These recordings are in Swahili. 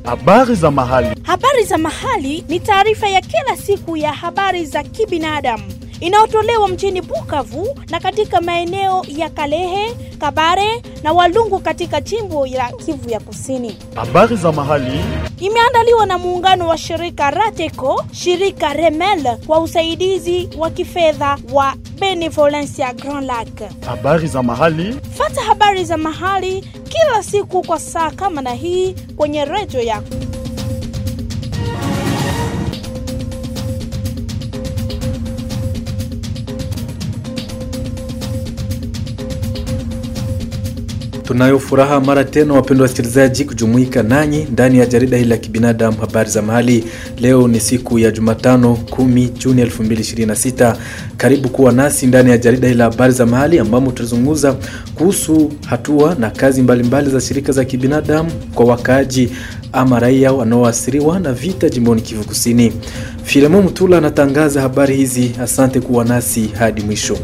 Habari za mahali. Habari za mahali ni taarifa ya kila siku ya habari za kibinadamu inayotolewa mjini Bukavu na katika maeneo ya Kalehe, Kabare na Walungu katika jimbo la Kivu ya Kusini. Habari za mahali. Imeandaliwa na muungano wa shirika Rateco, shirika Remel kwa usaidizi wa kifedha wa Benevolencia Grand Lac. Habari za mahali. Fata habari za mahali kila siku kwa saa kama na hii kwenye redio yako. Tunayo furaha mara tena, wapendwa wasikilizaji, kujumuika nanyi ndani ya jarida hili la kibinadamu habari za mahali. Leo ni siku ya Jumatano 10 Juni 2026. Karibu kuwa nasi ndani ya jarida hili la habari za mahali, ambamo tutazungumza kuhusu hatua na kazi mbalimbali mbali za shirika za kibinadamu kwa wakaaji ama raia wanaoathiriwa na vita jimboni Kivu Kusini. Filemo Mtula anatangaza habari hizi. Asante kuwa nasi hadi mwisho.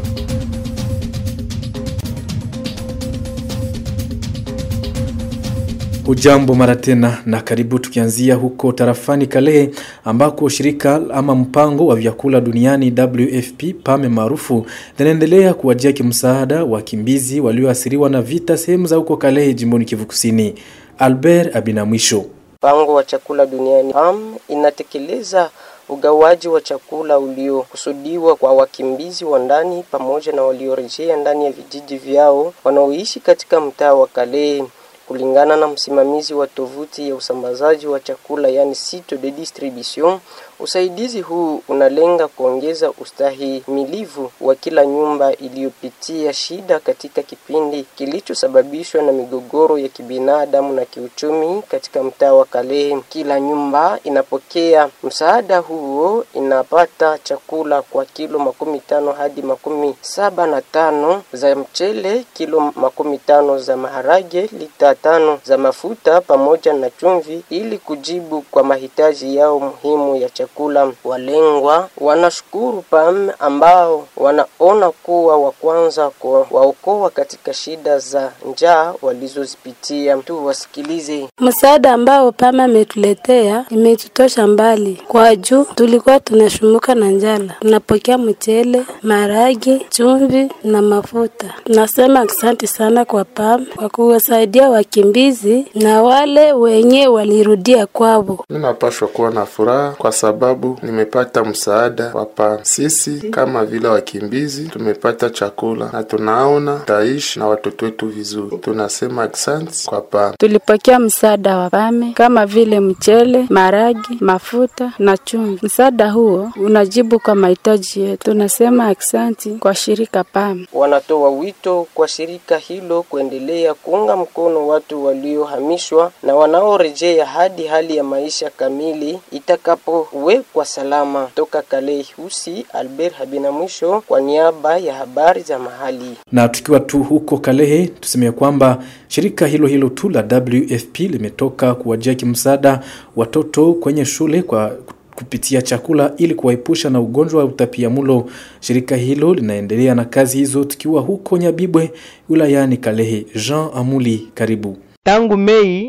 Ujambo mara tena na karibu, tukianzia huko tarafani Kalehe ambako shirika ama mpango wa vyakula duniani WFP PAME maarufu linaendelea kuwajia kimsaada wakimbizi walioathiriwa na vita sehemu za huko Kalehe jimboni Kivu Kusini. Albert Abinamwisho. Mpango wa chakula duniani PAM inatekeleza ugawaji wa chakula uliokusudiwa kwa wakimbizi wa ndani pamoja na waliorejea ndani ya vijiji vyao wanaoishi katika mtaa wa Kalehe. Kulingana na msimamizi wa tovuti ya usambazaji wa chakula yani site de distribution, usaidizi huu unalenga kuongeza ustahimilivu wa kila nyumba iliyopitia shida katika kipindi kilichosababishwa na migogoro ya kibinadamu na kiuchumi katika mtaa wa Kalehe. Kila nyumba inapokea msaada huo inapata chakula kwa kilo makumi tano hadi makumi saba na tano za mchele, kilo makumi tano za maharage, lita tano za mafuta pamoja na chumvi ili kujibu kwa mahitaji yao muhimu ya chakula. Walengwa wanashukuru PAM ambao wanaona kuwa wa kwanza waokoa katika shida za njaa walizozipitia. Tu wasikilize. Msaada ambao PAM ametuletea imetutosha mbali, kwa juu tulikuwa tunashumuka na njala. Tunapokea mchele, maragi, chumvi na mafuta. Tunasema asante sana kwa PAM kwa kuwasaidia wakimbizi na wale wenye walirudia kwao. Ninapashwa kuwa na furaha kwa sababu nimepata msaada wa PAM. Sisi kama vile wakimbizi tumepata chakula na tunaona taishi na watoto wetu vizuri. Tunasema asante kwa PAM. Tulipokea msaada wa PAM kama vile mchele, maragi, mafuta na chumvi. Msaada huo unajibu kwa mahitaji yetu. Tunasema asante kwa shirika PAM. Wanatoa wito kwa shirika hilo kuendelea kuunga mkono watu waliohamishwa na wanaorejea hadi hali ya maisha kamili itakapowekwa salama. Toka Kalehe Husi, Albert Habina mwisho kwa niaba ya habari za mahali. Na tukiwa tu huko Kalehe, tuseme kwamba shirika hilo hilo tu la WFP limetoka kuwajia kimsaada watoto kwenye shule kwa kupitia chakula ili kuwaepusha na ugonjwa wa utapiamlo. Shirika hilo linaendelea na kazi hizo tukiwa huko Nyabibwe wilayani Kalehe. Jean Amuli, karibu. Tangu Mei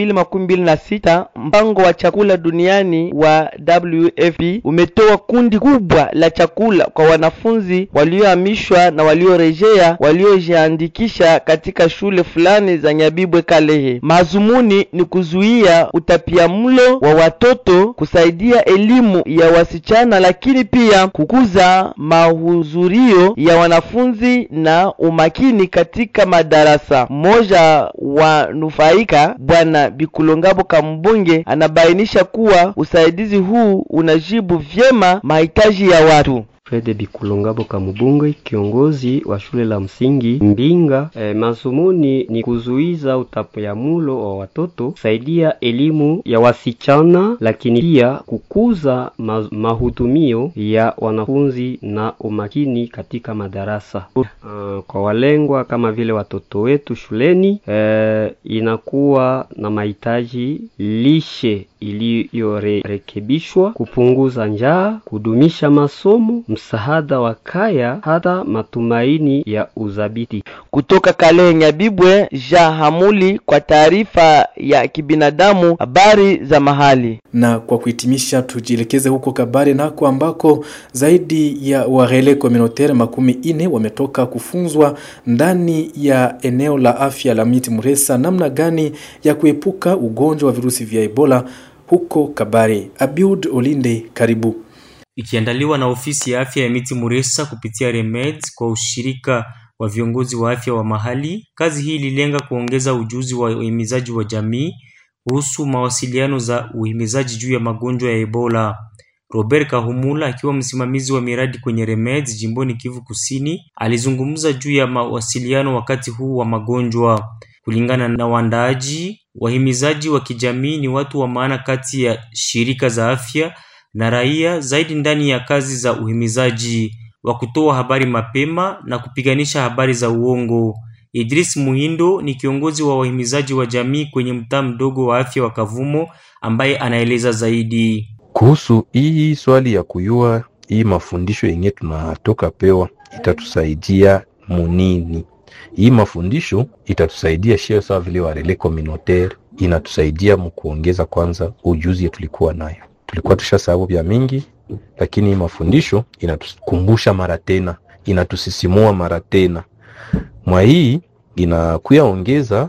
2026 mpango wa chakula duniani wa WFP umetoa kundi kubwa la chakula kwa wanafunzi waliohamishwa na waliorejea waliojiandikisha katika shule fulani za Nyabibwe Kalehe. Mazumuni ni kuzuia utapiamlo wa watoto, kusaidia elimu ya wasichana, lakini pia kukuza mahudhurio ya wanafunzi na umakini katika madarasa. Mmoja wa nufaika Bwana Bikulongabo Kambunge anabainisha kuwa usaidizi huu unajibu vyema mahitaji ya watu. Fred Bikulongabo Kamubunge, kiongozi wa shule la msingi Mbinga. E, mazumuni ni kuzuiza utapiamlo wa watoto, kusaidia elimu ya wasichana, lakini pia kukuza ma mahudumio ya wanafunzi na umakini katika madarasa. Uh, kwa walengwa kama vile watoto wetu shuleni, e, inakuwa na mahitaji lishe iliyorekebishwa, kupunguza njaa, kudumisha masomo, msaada wa kaya, hata matumaini ya udhabiti. Kutoka Kalehe Nyabibwe, Jean Hamuli kwa taarifa ya kibinadamu, habari za mahali. Na kwa kuhitimisha, tujielekeze huko Kabare nako ambako zaidi ya warele communautaire makumi ine wametoka kufunzwa ndani ya eneo la afya la Miti Muresa namna gani ya kuepuka ugonjwa wa virusi vya Ebola huko Kabare. Abiud Olinde, karibu. Ikiandaliwa na ofisi ya afya ya Miti Muresa kupitia Remed kwa ushirika wa viongozi wa afya wa mahali. Kazi hii ililenga kuongeza ujuzi wa uhimizaji wa jamii kuhusu mawasiliano za uhimizaji juu ya magonjwa ya Ebola. Robert Kahumula akiwa msimamizi wa miradi kwenye Remeds jimboni Kivu Kusini alizungumza juu ya mawasiliano wakati huu wa magonjwa. Kulingana na waandaaji, wahimizaji wa kijamii ni watu wa maana kati ya shirika za afya na raia, zaidi ndani ya kazi za uhimizaji wa kutoa habari mapema na kupiganisha habari za uongo. Idris Muhindo ni kiongozi wa wahimizaji wa jamii kwenye mtaa mdogo wa afya wa Kavumo ambaye anaeleza zaidi kuhusu hii swali ya kuyua hii mafundisho yenye tunatoka pewa itatusaidia munini. Hii mafundisho itatusaidia shio sawa vile warele communautaire, inatusaidia mkuongeza kwanza ujuzi tulikuwa nayo, tulikuwa tushasahau vya mingi, lakini hii mafundisho inatukumbusha mara tena, inatusisimua mara tena. Mwa hii inakuya ongeza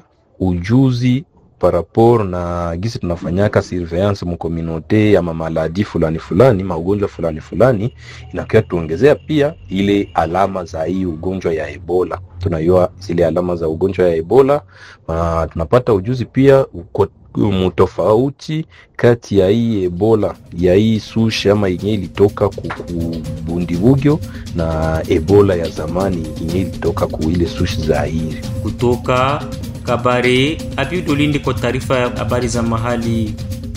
ujuzi parapor na gisi tunafanyaka surveillance mukominote ama maladi fulani fulani maugonjwa fulani fulani, inakuya tuongezea pia ile alama za hii ugonjwa ya Ebola. Tunajua zile alama za ugonjwa ya Ebola na tunapata ujuzi pia uko mtofauti kati ya hii Ebola ya hii sushi ama yenye ilitoka kubundibugyo na Ebola ya zamani yenye ilitoka ku ile sushi za Zaire. Kutoka Kabare, Abiud Olinde kwa taarifa ya habari za mahali.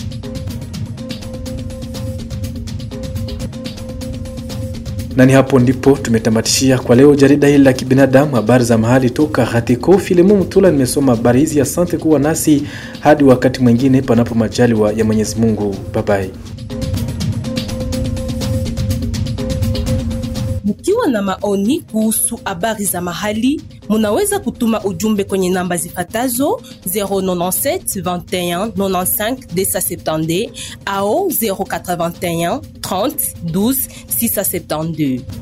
na ni hapo ndipo tumetamatishia kwa leo jarida hili la kibinadamu, habari za mahali toka Hatiko Filemu Mtula. Nimesoma habari hizi, asante kuwa nasi hadi wakati mwingine, panapo majaliwa ya Mwenyezi Mungu. Babai. Mkiwa na maoni kuhusu habari za mahali, munaweza kutuma ujumbe kwenye namba zifatazo 097 21 95 270 au 081 30 12 672.